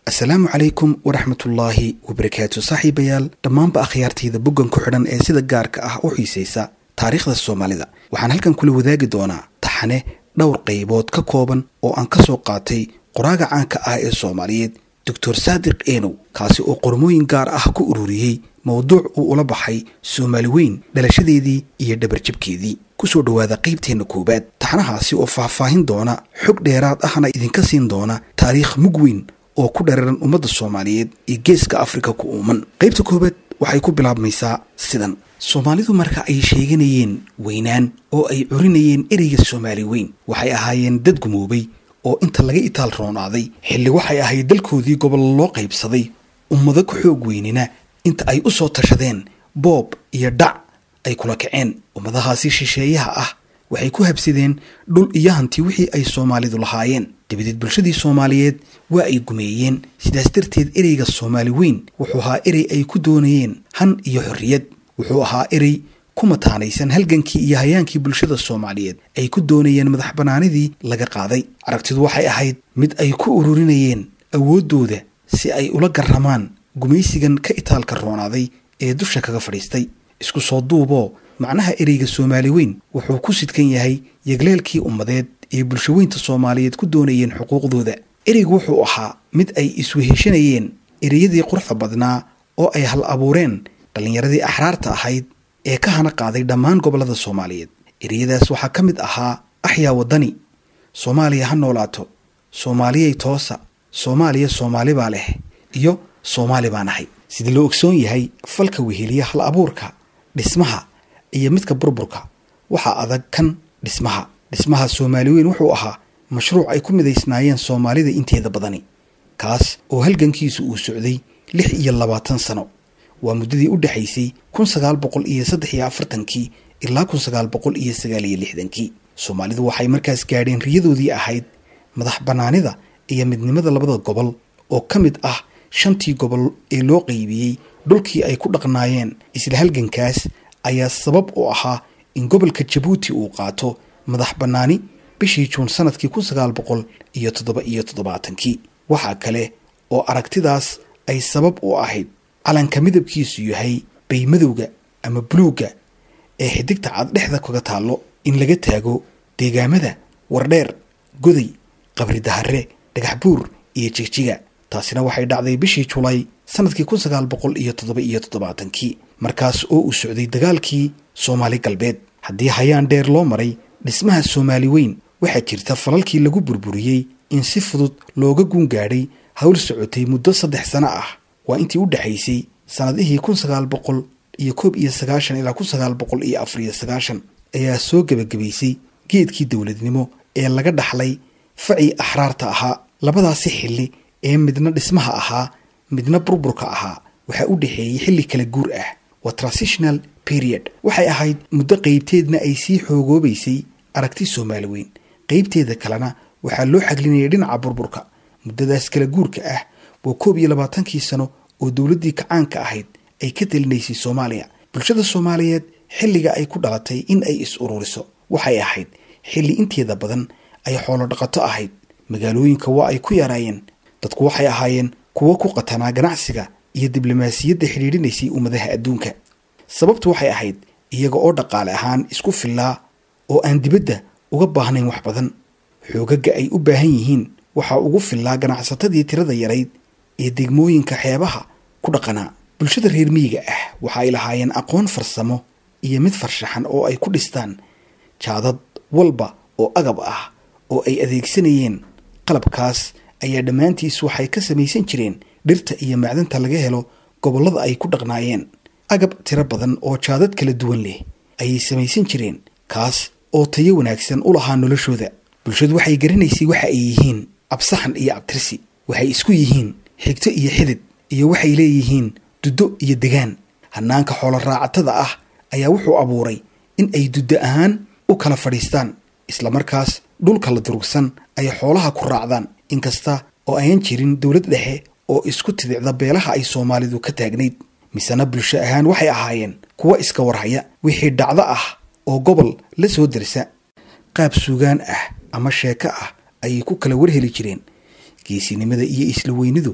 asalaamu calaykum waraxmatullaahi wabarakaatu saaxiibayaal dhammaanba akhyaartayda boggan ku xidhan ee sida gaarka ah u xiisaysa taariikhda soomaalida waxaan halkan kula wadaagi doonaa taxane dhowr qaybood ka kooban oo aan ka soo qaatay qoraaga caanka ah ee soomaaliyeed doctor saadiq eenow kaasi oo qormooyin gaar ah ku ururiyey mowduuc uu ula baxay soomaali weyn dhalashadeedii iyo dhabarjabkeedii kusoo dhowaada qaybteenna koowaad taxanahaasi oo faahfaahin doona xog dheeraad ahna idinka siin doona taariikh mug weyn oo ku dhararan ummadda soomaaliyeed iyo geeska afrika ku uuman qaybta koowaad waxay ku bilaabmaysaa sidan soomaalidu marka ay sheeganayeen weynaan oo ay curinayeen ereyga soomaali weyn waxay ahaayeen dad gumoobay oo inta laga itaal roonaaday xilli waxay ahayd dalkoodii gobollo loo qaybsaday ummado ku xoog weynina inta ay u soo tashadeen boob iyo dhac ay kula kaceen ummadahaasi shisheeyaha ah waxay ku habsadeen dhul iyo hanti wixii ay soomaalidu lahaayeen dabadeed bulshadii soomaaliyeed waa ay gumeeyeen sidaas darteed ereyga soomaali weyn wuxuu ahaa erey ay ku doonayeen han iyo xorriyad wuxuu ahaa erey ku mataanaysan halgankii iyo hayaankii bulshada soomaaliyeed ay ku doonayeen madax bannaanidii laga qaaday aragtidu waxay ahayd mid ay ku ururinayeen awooddooda si ay ula garramaan gumaysigan ka itaalka roonaaday ee dusha kaga fadhiistay isku soo duuboo macnaha ereyga soomaali weyn wuxuu ku sidkan yahay yegleelkii ummadeed ee bulshaweynta soomaaliyeed ku doonayeen xuquuqdooda ereygu wuxuu ahaa mid ay isweheshanayeen ereyadii quruxda badnaa oo ay hal abuureen dhallinyaradii axraarta ahayd ee ka hana qaaday dhammaan gobollada soomaaliyeed ereyadaas waxaa ka mid ahaa axyaa waddani soomaaliya ha noolaato soomaaliyay toosa soomaaliya soomaali baa leh iyo soomaali baan ahay sida loo ogsoon yahay falka weheliya hal abuurka dhismaha iyo midka burburka waxaa adag kan dhismaha dhismaha soomaali weyn wuxuu ahaa mashruuc ay ku midaysnaayeen soomaalida inteeda badani kaas oo halgankiisu uu socday lix iyo labaatan sano waa muddadii u dhexaysay kun sagaal boqol iyo saddex iyo afartankii ilaa kun sagaal boqol iyo sagaal iyo lixdankii soomaalidu waxay markaas gaadheen riyadoodii ahayd madax bannaanida iyo midnimada labada gobol oo ka mid ah shantii gobol ee loo qaybiyey dhulkii ay ku dhaqnaayeen isla halgankaas ayaa sabab u ahaa in gobolka jabuuti uu qaato madax bannaani bishii juun sanadkii kun sagaal boqol iyo toddoba iyo toddobaatankii waxaa kale oo aragtidaas ay sabab u ahayd calanka midabkiisu yahay baymadowga ama buluugga ee xidigta cad dhexda kaga taallo in laga taago deegaamada wardheer goday qabri dahare dhagax buur iyo jigjiga taasina waxay dhacday bishii julaay sanadkii kun sagaal boqol iyo toddoba iyo toddobaatankii markaas oo uu socday dagaalkii soomaali galbeed haddii hayaan dheer loo maray dhismaha soomaali weyn waxaa jirta falalkii lagu burburiyey in si fudud looga guun gaadhay hawl socotay muddo saddex sano ah waa intii u dhexaysay sannadihii kun sagaal boqol iyo koob iyo sagaashan ilaa kun sagaal boqol iyo afariyo sagaashan ayaa soo gebagabaysay geedkii dowladnimo ee laga dhaxlay facii axraarta ahaa labadaasi xilli ee midna dhismaha ahaa midna burburka ahaa waxaa u dhexeeyey xilli kala guur ah waa transitional period waxay ahayd muddo qaybteedna ay sii xoogoobaysay aragti soomaali weyn qaybteeda kalena waxaa loo xaglinayay dhinaca burburka muddadaas kala guurka ah waa koob iyo labaatankii sano oo dowladdii kacaanka ahayd ay ka telinaysay soomaaliya bulshada soomaaliyeed xilliga ay ku dhalatay in ay is ururiso waxay ahayd xilli inteeda badan ay xoolo dhaqato ahayd magaalooyinka waa ay ku yaraayeen dadku waxay ahaayeen kuwo ku qatanaa ganacsiga iyo diblomaasiyadda xidhiidhinaysay ummadaha adduunka sababtu waxay ahayd iyaga oo dhaqaale ahaan isku fillaa oo aan dibadda uga baahnayn wax badan xoogaga ay u baahan yihiin waxaa ugu fillaa ganacsatadii tirada yarayd ee degmooyinka xeebaha ku dhaqanaa bulshada reer miyiga ah waxa ay lahaayeen aqoon farsamo iyo mid farshaxan oo ay ku dhistaan jaadad walba oo agab ah oo ay adeegsanayeen qalabkaas ayaa dhammaantiis waxay ka samaysan jireen dhirta iyo macdanta laga helo gobollada ay ku dhaqnaayeen agab tiro badan oo jaadad kala duwan leh ayay samaysan jireen kaas oo tayo wanaagsan u lahaa noloshooda bulshadu waxay garanaysay waxa ay yihiin absaxan iyo abtirsi waxay isku yihiin xigto iyo xidid iyo waxay leeyihiin duddo iyo degaan hanaanka xoolo raacatada ah ayaa wuxuu abuuray in ay duddo ahaan u kala fadhiistaan islamarkaas dhulka la durugsan ay xoolaha ku raacdaan inkasta oo ayan jirin dowlad dhexe oo isku tidicda beelaha ay soomaalidu ka taagnayd misena bulsho ahaan waxay ahaayeen kuwa iska warhaya wixii dhacdo ah oo gobol la soo dersa qaab suugaan ah ama sheeko ah ayay ku kala warheli jireen geesinimada iyo isla weynidu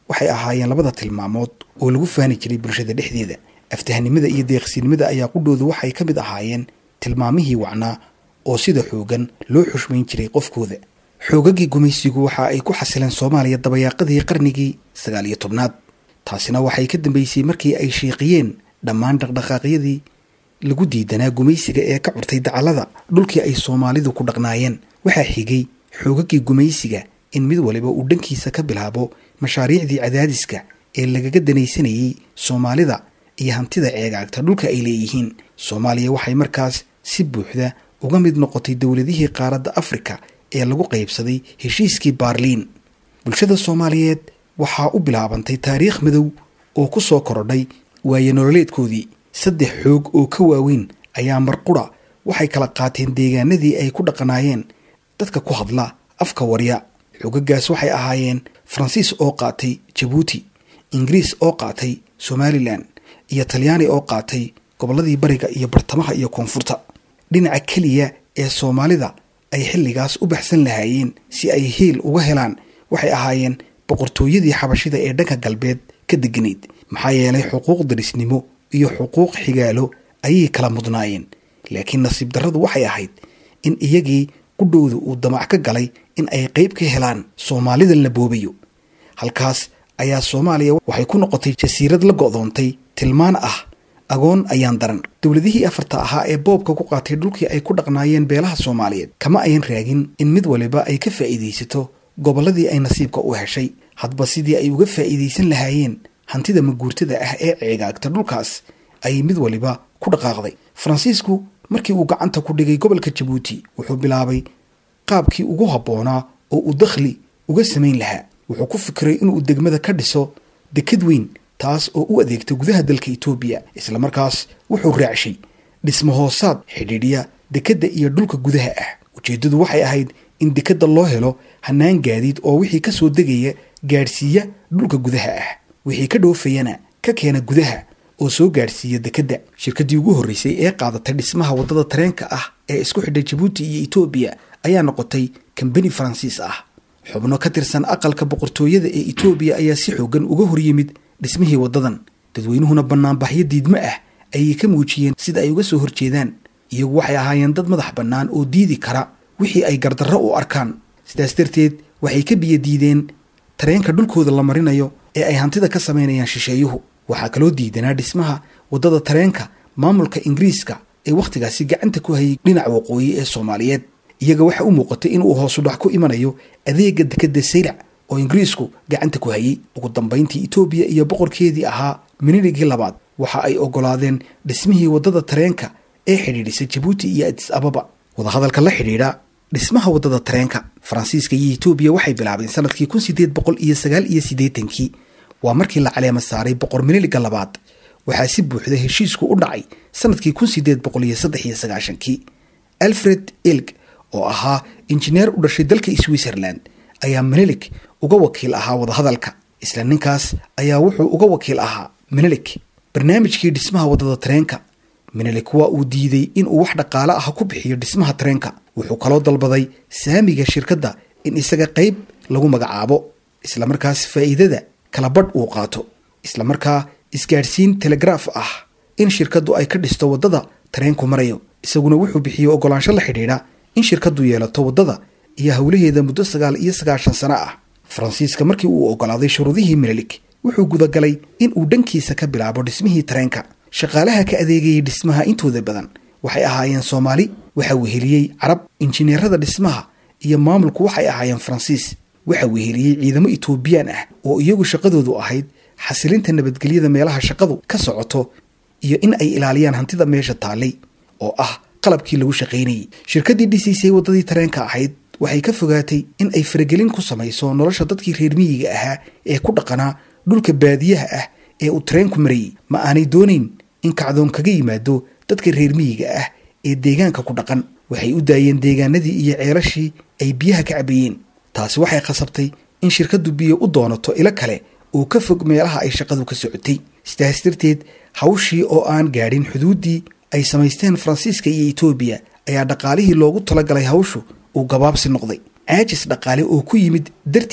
waxay ahaayeen labada tilmaamood oo lagu faani jiray bulshada dhexdeeda aftahanimada iyo deeqsinimada ayaa qudhoodu waxay ka mid ahaayeen tilmaamihii wacnaa oo sida xoogan loo xushmayn jiray qofkooda xoogagii gumaysigu waxa ay ku xasileen soomaaliya dabayaaqadii qarnigii sagaal iyo tobnaad taasina waxay ka dambeysay markii ay shiiqiyeen dhammaan dhaqdhaqaaqyadii lagu diidanaa gumaysiga ee ka curtay dacallada dhulkii ay soomaalidu ku dhaqnaayeen waxaa xigay xoogagii gumaysiga in mid waliba uu dhankiisa ka bilaabo mashaariicdii cadaadiska ee lagaga danaysanayey soomaalida iyo hantida ceegaagta dhulka ay leeyihiin soomaaliya waxay markaas si buuxda uga mid noqotay dowladihii qaaradda afrika ee lagu qaybsaday heshiiskii baarliin bulshada soomaaliyeed waxaa u bilaabantay taariikh madow oo ku soo korodhay waaye nololeedkoodii saddex xoog oo ka waaweyn ayaa marqura waxay kala qaateen deegaanadii ay ku dhaqanaayeen dadka ku hadla afka warya xoogagaas waxay ahaayeen faransiis oo qaatay jabuuti ingiriis oo qaatay somalilan iyo talyaani oo qaatay gobolladii bariga iyo bartamaha iyo koonfurta dhinaca keliya ee soomaalida ay xilligaas u baxsan lahaayeen si ay hiil uga helaan waxay ahaayeen boqortooyadii xabashida ee dhanka galbeed ka deganayd maxaa yeelay xuquuq darisnimo iyo xuquuq xigaalo ayay kala mudnaayeen laakiin nasiib darradu waxay ahayd in iyagii qudhowda uu damac ka galay in ay qayb ka helaan soomaalidan la boobayo halkaas ayaa soomaaliya waxay ku noqotay jasiirad la go'doontay tilmaan ah agoon ayaan daran dowladihii afarta ahaa ee boobka ku qaatay dhulkii ay ku dhaqnaayeen beelaha soomaaliyeed kama ayan raagin in mid waliba ay ka faa'iidaysato gobolladii ay nasiibka u heshay hadba sidii ay uga faa'iidaysan lahaayeen hantida maguurtada ah ee ceegaagta dhulkaas ayay mid waliba ku dhaqaaqday faransiisku markii uu gacanta ku dhigay gobolka jabuuti wuxuu bilaabay qaabkii ugu habboonaa oo uu dakhli uga samayn lahaa wuxuu ku fikiray inuu degmada ka dhiso dekad weyn taas oo u adeegta gudaha dalka etoobiya islamarkaas wuxuu raacshay dhismo hoosaad xidhiidhiya dekedda iyo dhulka gudaha ah ujeeddadu waxay ahayd in dekedda loo helo hanaan gaadiid oo wixii ka soo degaya gaadhsiiya dhulka gudaha ah wixii ka dhoofayana ka keena gudaha oo soo gaadhsiiya dekedda shirkaddii ugu horreysay ee qaadatay dhismaha waddada tareenka ah ee isku xidhay jabuuti iyo etoobiya ayaa noqotay kambani faransiis ah xubno ka tirsan aqalka boqortooyada ee etoobiya ayaa si xoogan uga horyimid dhismihii waddadan dadweynuhuna bannaanbaxyo diidmo ah ayay ka muujiyeen sida ay uga soo horjeedaan iyagu waxay ahaayeen dad madax bannaan oo diidi kara wixii ay gardarro u arkaan sidaas darteed waxay ka biyo diideen tareenka dhulkooda la marinayo ee ay hantida ka samaynayaan shisheeyuhu waxaa kaloo diidanaa dhismaha waddada tareenka maamulka ingiriiska ee wakhtigaasi gacanta ku hayay dhinaca waqooyi ee soomaaliyeed iyaga waxa u muuqatay inuu hoosu dhac ku imanayo adeega dekedda sayrac oo ingiriisku gacanta ku hayay ugu dambayntii etoobiya iyo boqorkeedii ahaa minirigii labaad waxa ay ogolaadeen dhismihii waddada tareenka ee xidhiidhisay jabuuti iyo adis ababa wadahadalka la xidhiidha dhismaha waddada tareenka faransiiska iyo etoobiya waxay bilaabeen sanadkii kun sideed boqol iyo sagaal iyo siddeetankii waa markii la caleema saaray boqor miniliga labaad waxaa si buuxda heshiisku u dhacay sanadkii kun sideed boqol iyo saddex iyo sagaashankii alfred ilg oo ahaa injineer u dhashay dalka switzerland ayaa menelik uga wakiil ahaa wadahadalka isla ninkaas ayaa wuxuu uga wakiil ahaa menelik barnaamijkii dhismaha waddada tareenka menelik waa uu diiday inuu wax dhaqaale ah ku bixiyo dhismaha tareenka wuxuu kaloo dalbaday saamiga shirkadda in isaga qayb lagu magacaabo islamarkaas faa'iidada kala badh uu qaato islamarkaa isgaadhsiin telegraaf ah in shirkaddu ay ka dhisto waddada tareenku marayo isaguna wuxuu bixiyey ogolaansho la xidhiidha in shirkaddu yeelato waddada iyo howlaheeda muddo sagaal iyo sagaashan sano ah faransiiska markii uu ogolaaday shuruudihii menelik wuxuu gudagalay in uu dhankiisa ka bilaabo dhismihii tareenka shaqaalaha ka adeegayay dhismaha intooda badan waxay ahaayeen soomaali waxaa weheliyey carab injineerada dhismaha iyo maamulku waxay ahaayeen faransiis waxaa weheliyey ciidamo etoobiyaan ah oo iyagu shaqadoodu ahayd xasilinta nabadgelyada meelaha shaqadu ka socoto iyo in ay ilaaliyaan hantida meesha taallay oo ah qalabkii lagu shaqaynayay shirkaddii dhisiisay waddadii tareenka ahayd waxay ka fogaatay in ay faragelin ku samayso nolosha dadkii reer miyiga ahaa ee ku dhaqanaa dhulka baadiyaha ah ee uu tareenku marayay ma aanay doonayn in kacdoon kaga yimaado dadka reer miyiga ah ee deegaanka ku dhaqan waxay u daayeen deegaanadii iyo ceelashii ay biyaha ka cabayeen taasi waxay khasabtay in shirkaddu biyo u doonato ilo kale oo ka fog meelaha ay shaqadu ka socotay sidaas darteed hawshii oo aan gaadhin xuduuddii ay samaysteen faransiiska iyo etoobiya ayaa dhaqaalihii loogu talagalay hawshu uu gabaabsi noqday caajis dhaqaale oo ku yimid darteed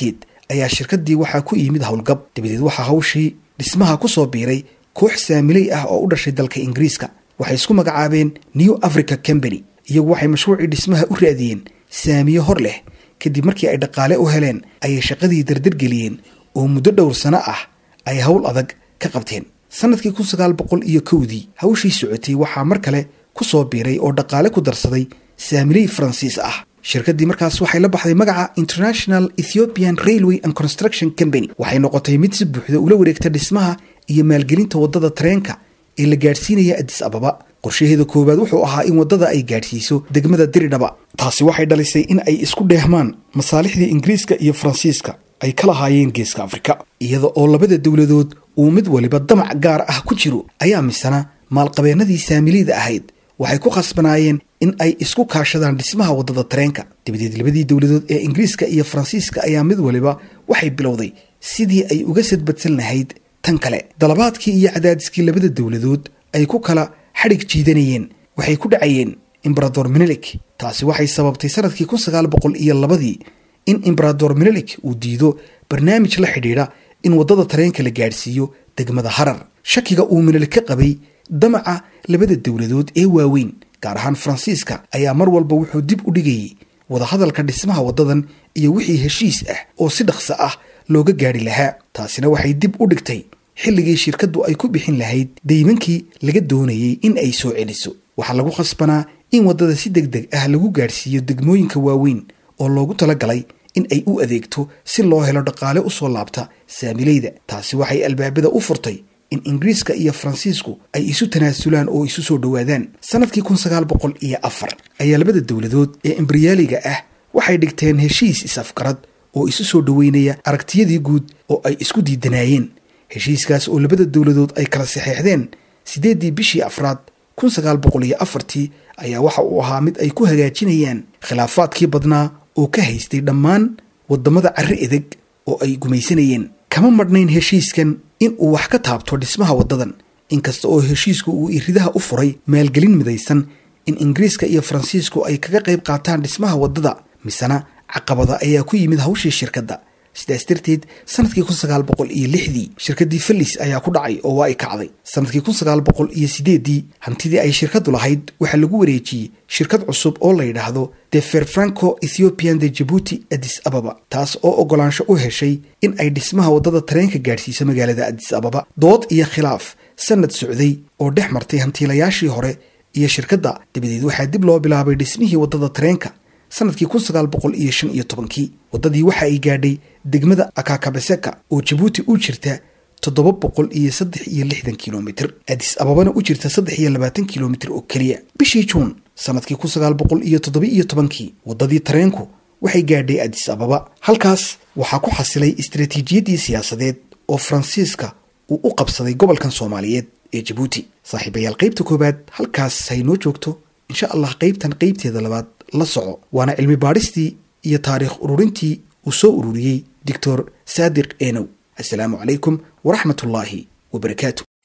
ayaa shirkaddii waxaa ku yimid howlgab dabadeed waxaa hawshii dhismaha ku soo biiray koox saamiley ah oo u dhashay dalka ingiriiska waxay isku magacaabeen new africa company iyagu waxay mashruucii dhismaha u raadiyeen saamiye hor leh kadib markii ay dhaqaale u heleen ayay shaqadii dardargeliyeen oo muddo dhowr sano ah ay howl adag ka qabteen sanadkii kun sagaal boqol iyo kowdii hawshii socotay waxaa mar kale ku soo biiray oo dhaqaale ku darsaday saamiley faransiis ah shirkaddii markaas waxay la baxday magaca international ethiopian railway and construction company waxay noqotay mid si buuxda ula wareegta dhismaha iyo maalgelinta waddada tareenka ee la gaadhsiinaya adis ababa qorshaheeda koowaad wuxuu ahaa in waddada ay gaadhsiiso degmada diridhaba taasi waxay dhalisay in ay isku dheehmaan masaalixdii ingiriiska iyo faransiiska ay ka lahaayeen geeska afrika iyada oo labada dowladood uu mid waliba damac gaar ah ku jiro ayaa misana maalqabeennadii saamiliyda ahayd waxay ku khasbanaayeen in ay isku kaashadaan dhismaha waddada tareenka dabadeed labadii dowladood ee ingiriiska iyo faransiiska ayaa mid waliba waxay bilowday sidii ay uga sadbadsan lahayd tan kale dalabaadkii iyo cadaadiskii labada dowladood ay ku kala xadhig jiidanayeen waxay ku dhacayeen embarador menelik taasi waxay sababtay sanadkii kun sagaal boqol iyo labadii in embarador menelik uu diido barnaamij la xidhiidha in waddada tareenka la gaadhsiiyo degmada harar shakiga uu menelik ka qabay damaca labada dowladood ee waaweyn gaar ahaan faransiiska ayaa mar walba wuxuu dib u dhigayay wadahadalka dhismaha waddadan iyo wixii heshiis ah oo si dhaqso ah looga gaadhi lahaa taasina waxay dib u dhigtay xilligii shirkaddu ay ku bixin lahayd deymankii laga doonayay in ay soo celiso waxaa lagu khasbanaa in waddada si deg deg ah lagu gaadhsiiyo degmooyinka waaweyn oo loogu talagalay in ay u adeegto si loo helo dhaqaale u soo laabta saamileyda taasi waxay albaabada u furtay in ingiriiska iyo faransiisku ay isu tanaasulaan oo isu soo dhowaadaan sanadkii kun sagaal boqol iyo afar ayaa labada dowladood ee embriyaaliga ah waxay dhigteen heshiis is-afgarad oo isu soo dhoweynaya aragtiyadii guud oo ay isku diidanaayeen heshiiskaas oo labada dowladood ay kala saxeexdeen siddeeddii bishii afraad kun sagaal boqol iyo afartii ayaa waxa uu ahaa mid ay ku hagaajinayaan khilaafaadkii badnaa oo ka haystay dhammaan waddamada carri edeg oo ay gumaysanayeen kama madhnayn heshiiskan in uu wax ka taabto dhismaha waddadan inkasta oo heshiisku uu iridaha u furay maalgelin midaysan in ingiriiska iyo faransiisku ay kaga qayb qaataan dhismaha waddada misena caqabada ayaa ku yimid hawshii shirkadda sidaas darteed sanadkii kun sagaal boqol iyo lixdii shirkaddii fellis ayaa ku dhacay oo waa ay kacday sanadkii kun sagaal boqol iyo sideeddii hantidii ay shirkaddu lahayd waxaa lagu wareejiyey shirkad cusub oo la yidhaahdo the ferfranco ethiopian de jabuuti adis ababa taas oo ogolaansho u heshay in ay dhismaha waddada tareenka gaadhsiiso magaalada adis ababa dood iyo khilaaf sanad socday oo dhex martay hantiilayaashii hore iyo shirkadda dabadeed waxaa dib loo bilaabay dhismihii waddada tareenka sanadkii kun sagaal boqol iyo shan iyo tobankii waddadii waxa ay gaadhay degmada akakabeseka oo jabuuti u jirta toddoba boqol iyo saddex iyo lixdan kilomitr adis ababana u jirta saddex iyo labaatan kilomitr oo keliya bishii juun sanadkii kun sagaal boqol iyo toddoba iyo tobankii waddadii tareenku waxay gaadhay adis ababa halkaas waxaa ku xasilay istaraatiijiyaddii siyaasadeed oo faransiiska uu u qabsaday gobolkan soomaaliyeed ee jabuuti saaxiibayaal qaybta koowaad halkaas haynoo joogto insha allah qaybtan qaybteeda labaad la soco waana cilmi baadhistii iyo taariikh ururintii uu soo ururiyey doctor saadiq enow assalaamu calaykum waraxmat ullaahi wabarakaatu